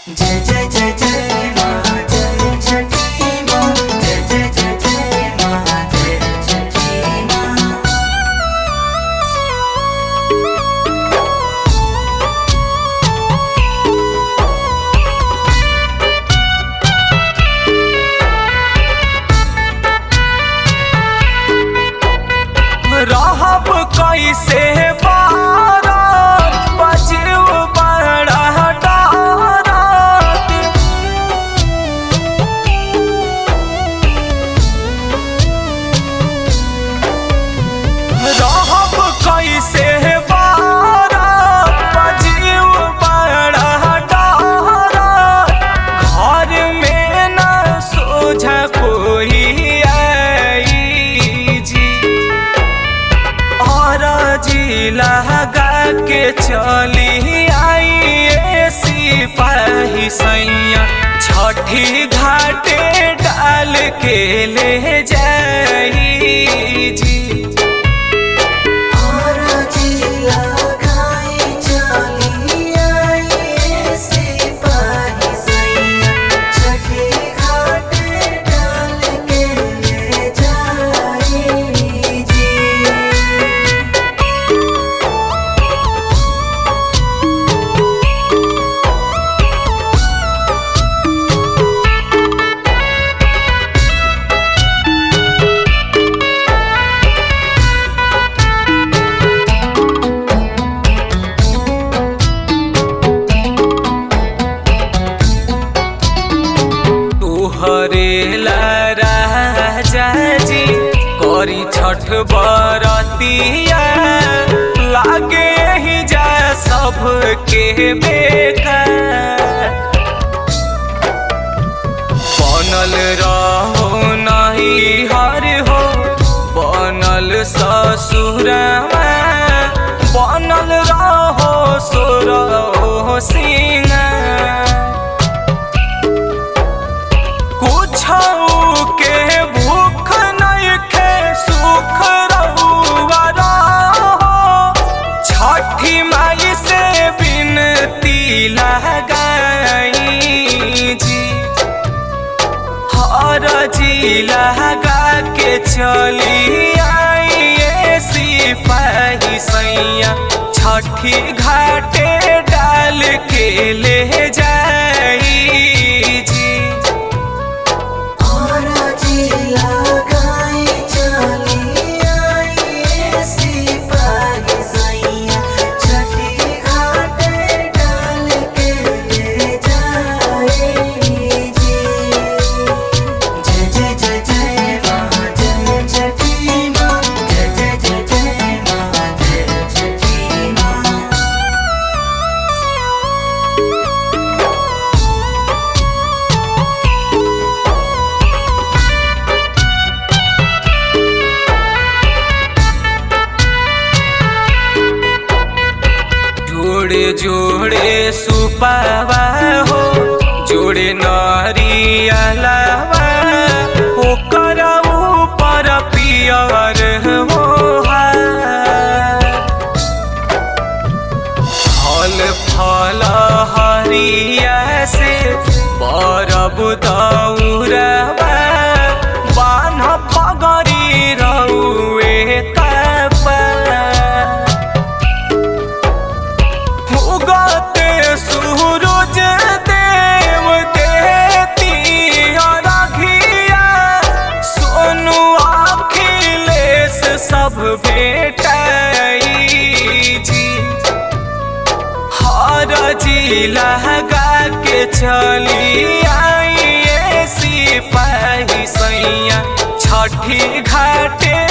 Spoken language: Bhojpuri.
जय जय जय जय माँ जय छठी माँ जय जय जय जय माँ जय छठी माँ रहब कैसे बारात बजू बड़ा डारात रहब कैसे बारात बजू बड़ा डारात घर में न सोझ कोई आई जी और जी लगा के चली आई सिपाही सैया छठी घाटे डाल के ले जाई जी और जिला खाई चली आई सिपाही सैया छठी घाट डाल के ले जाई जी तुहरे राजा जी करी छठ बरतिया लागे ही जा सबके बेकार बनल रहो नहीं हर हो बनल ससुरवा बनल रहो सुर हो सिंगार कुछ के भूख नहीं खे सुख रहुआ रहो छठी माई से बिनती लगाई जी हर जी लगा के चली आई सिपाही सैया छठी घाटे डाल के ले जाई जी और जिला गाई चली आई सिपाही सैया छठी घाट डाल के ले जाई जी जय जय जय जय माँ जय छठी माँ जय जय जय जय माँ जय छठी माँ जोड़े जोड़े सुपावा हो जोड़े नरियलावा ओकर ऊपर पियर हो फल फल हरिया से बरब दौरबा बान्ह पगरी रउए कपा उगते सूरज देव देती अरघिया सोनू अखिलेश सब भेटाई जी हर जी लगा के चली आई सिपाही सैया छठी घाटे